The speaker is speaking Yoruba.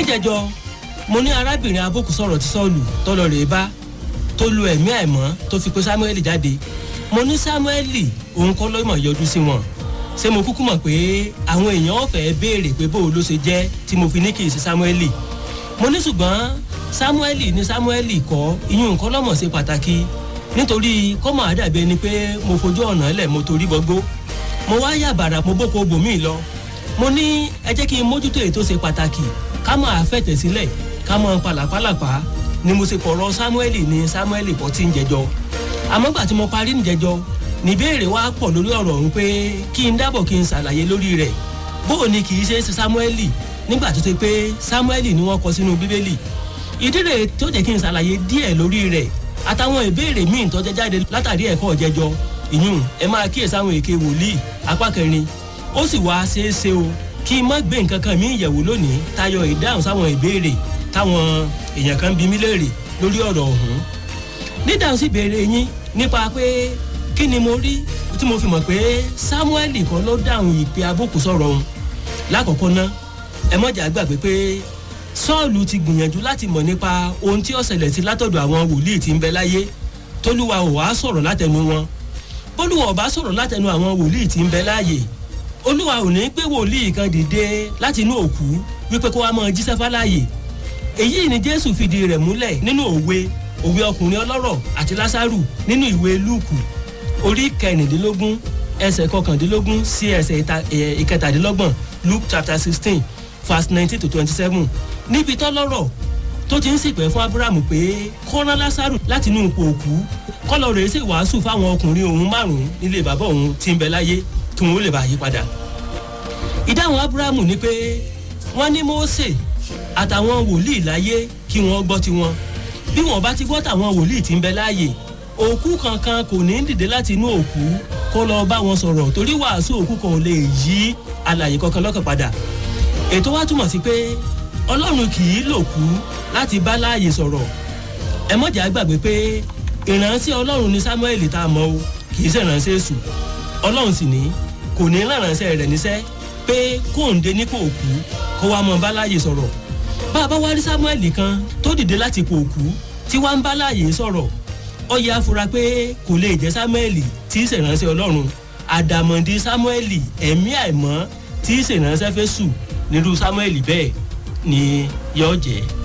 níjẹjọ mo ní arábìnrin abókù sọ̀rọ̀ tí sọ́ọ̀lù tọ́lọ rèé bá tó lu ẹ̀mí àìmọ́ tó fi pé samuel jáde mo ní samuel òun kọ́ lọ́mọ yọjú sí wọn ṣé mo kúkú mọ̀ pé àwọn èèyàn ọ̀fẹ́ béèrè pé bóun ló ṣe jẹ́ tí mo fi ní kì í ṣe samuel mo ní ṣùgbọ́n samuel ní samuel kọ́ iyún nǹkan lọ́mọ̀ ṣe pàtàkì nítorí kọ́mọ̀ àdàbí ẹni pé mo fojú ọ̀nà ẹlẹ̀ mo torí gbogbo mo wá yàbàrà mo bóko bòmí lọ mo ní ẹ jẹ́ kí n mójútó èyí tó ṣe pàtàkì ká máa fẹ̀tẹ̀ sílẹ̀ ká máa palàpalàpá ni mo ṣe pọ̀rọ̀ samuel ní samuel pọ̀ tí ń jẹjọ àmọ́ gbà tí mo parí ń jẹjọ níbèrè wa pọ̀ lórí ọ̀rọ̀ ọ̀hún pé kí n dábọ̀ kí n ṣàlàyé lórí rẹ̀ bóò ni kì í ṣe é ṣe samuel nígbà tó ṣe pé samuel ni wọ́n kọ sínú bíbélì ìdí rẹ̀ tó jẹ́ kí n ṣàlàyé díẹ̀ lórí rẹ̀ àtàwọn ìbéèrè míì tó jẹ́ jáde látàrí ẹ̀kọ́ jẹjọ ìyún ẹ máa kíyèsí àwọn èké wòlíì apá kẹrin ó sì wá ṣeé ṣe o kí n má gbé nǹkan kan mí ìyẹ̀wò lónìí tayọ ìdáhùn sáwọn ìbéèrè táwọn èèyàn kan bí mí léèrè lórí ọ̀rọ̀ ọ̀hún nídáhùn sí ìbéèrè yín nípa pé kí ni mo rí tí mo fi mọ̀ pé samuel kan ló dáhùn ìpè abókù sọ̀rọ̀ òun lákọ̀ọ́kọ́ ná ẹ mọ̀jà gbàgbé pé sọ́ọ̀lù ti gbìyànjú láti mọ̀ nípa ohun tí ó ṣẹlẹ̀ sí látọ̀dọ̀ àwọn wòlíì tí ń bẹ láyé tólúwa ò wá sọ̀rọ̀ látẹnu wọn bólúwa ò bá sọ̀rọ̀ látẹnu àwọn wòlíì tí ń bẹ láàyè olúwa ò ní pé wòlíì kan dìde láti inú òkú wípé kó wá mọ jíṣẹ́ fáláyè èyí ni jésù fìdí rẹ̀ múlẹ̀ nínú òwe òwe ọkùnrin ọlọ́rọ̀ àti lásàrù nínú ìwé lúùkù orí kẹrìndínlógún ẹsẹ̀ kọkàndínlógún sí ẹsẹ̀ ìkẹtàdínlọ́gbọ̀n luke chapter sixteen verse nineteen to twenty-seven níbi tọ́lọ́rọ̀ tó ti ń sìpẹ́ fún abrahamu pé kọ́ná lásàrù láti inú ipò òkú kọ́lọ̀ rẹ̀ sì wàásù fáwọn ọkùnrin òun márùn-ún nílé bàbá òun tí ń bẹ láyé kí wọn ó lè bá yí padà. ìdáhùn abrahamu ni pé wọ́n ní mose àtàwọn wòlíì láyé kí wọ́n gbọ́ tiwọn bí wọ́n bá ti gbọ́ tàwọn wòlíì tí ń bẹ láàyè òkú kankan kò ní dìde láti inú òkú kó lọ bá wọn sọ̀rọ̀ torí wàásù òkú kan ò lè yí alàyè kankan lọ́kàn padà ètò wa túmọ̀ sí pé ọlọ́run kì í lòkú láti bá láàyè sọ̀rọ̀ ẹ mọ̀jà gbàgbé pé ìránṣẹ́ ọlọ́run ni samuel tá a mọ̀ o kì í ṣèrànṣẹ́ èṣù ọlọ́run sì ní kò ní ránṣẹ́ rẹ̀ níṣẹ́ pé kóńdé ní kò kú kó wá mọ bá láàyè sọ̀rọ̀ bá a bá wá rí samuel kan tó dìde láti kò kú tí wá ń bá láàyè sọ̀rọ̀ ó yẹ afura pé kò lè jẹ́ samuel tí í ṣèrànṣẹ́ ọlọ́run àdàmọ̀dì samuel ẹ̀mí àìmọ́ tí í ṣèrànṣẹ́ fẹ́ sùn nírú samuel bẹ́ẹ̀ ni yóò jẹ́.